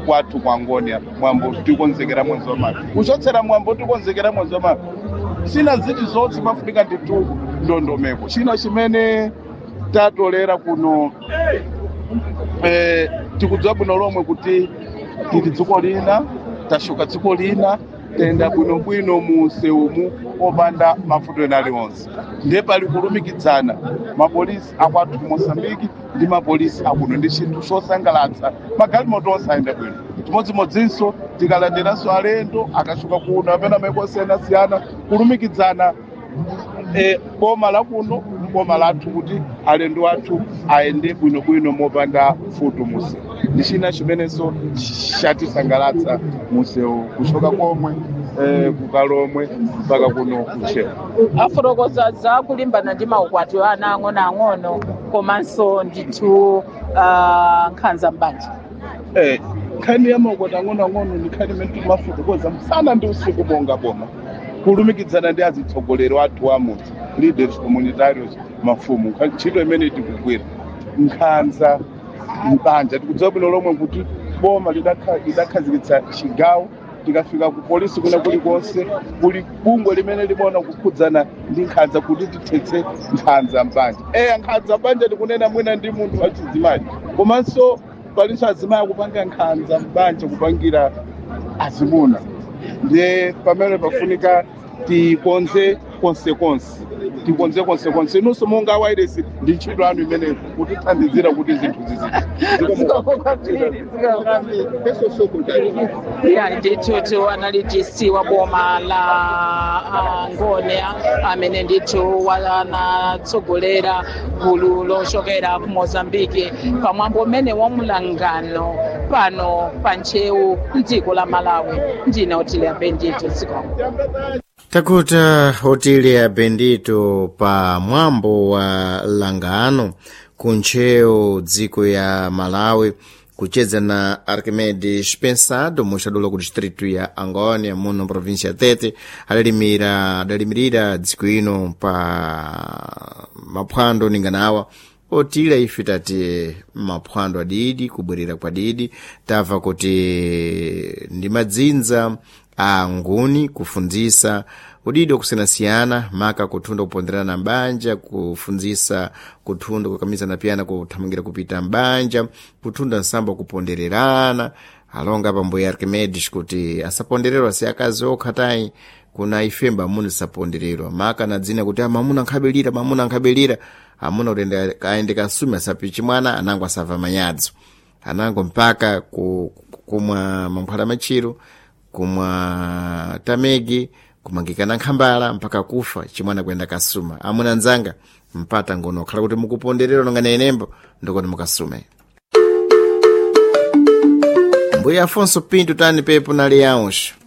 kwathu kwa ngoni apa mwambo tikonzekera mwezi wa mayi kuchotsera mwambo tikonzekera mwezi wa mayi china ziti zonse pafunika nditu ndondomeko china chimene tatolera kuno eh, tikudziwa bwino lomwe kuti tili dziko lina tashuka dziko lina tenda bwinobwino mu nsewumu opanda mavuto ena aliwonse ndiye pali kulumikidzana mapolisi akwathu ku mosambiki ndi mapolisi akuno ndi chinthu chosangalatsa magalimoto onse ayenda bwino chimodzimodzinso tikalandiranso alendo akashuka kuno amene amaiko osiyanasiyana kulumikidzana eh, boma la kuno boma lathu kuti alendo athu ayende bwinobwino mopanda futu musi ndi china chimenenso chatisangalatsa musewu kuchoka komwe eh, kukalomwe mpaka kuno kuchewa afotokoza za kulimbana ndi maukwati a ana ang'onoang'ono komanso ndithu ah, nkhanza mbanja Eh, nkhani ya maukwati ang'onoang'ono ndi nkhani imene timafotokoza msana ndi usiku bonga boma kulumikidzana ndi azitsogoleri athu amudzi leaders communitarios mafumu Nkha- ntchito imene tikugwira nkhanza mbanja tikudziwa bwino lomwe kuti boma lidakha- lidakhazikitsa chigawo tikafika ku polisi kuna kulikonse kuli bungwe limene limaona kukhudzana ndi nkhanza kuti tithetse nkhanza mbanja eya nkhanza mbanja tikunena mwina ndi munthu wachidzimayi komanso palinso azimayi akupanga nkhanza mbanja kupangira azimuna ndiye pamene pafunika tikonze konsekonse tikonze konsekonse inunso monga wairesi ndi ntchito anu imene kutithandizira kuti zinthu ya ndithu analytics wa boma la ah, ngone amene ndithu wanatsogolera gulu lochokera ku mozambiki pamwambo umene wa mulangano pano pa ntcheu mdziko la malawi ndine otile bendito zikomo takuta otile bendito pa mwambo wa langano kuntcheu dziko ya malawi kucheza na arquimedes pensado muxadulo ku distrito ya angônia muno província ya tete adalimira adalimirira dziko ino pa maphwando ninganawa otila ife tati maphwando adidi kubwerera kwa didi tamva kuti ndi madzinza a nguni kufundzisa udidi wakusiyanasiyana maka kuthunda kuponderana mbanja kufundzisa kuthunda kukamizana piyana kuthamangira kupita mbanja kuthunda nsamba kupondererana alonga pambuya archimedes kuti asapondererwa si akazi okha tayi kuna ifemba amuna sapondererwa maka na dzina kuti amamuna nkhabelira mamuna nkhabelira amuna kuti aende kasumi asapichi mwana anango asava manyadzo anango mpaka ku- kumwa mankhwala machiro kumwa tamegi kumangikana nkhambala mpaka kufa chimwana kuyenda kasuma amuna nzanga mpata ngono khala kuti mukuponderera nonga nenembo ndikuti mukasume mbuya afonso pinto tani pepo nali yaunxo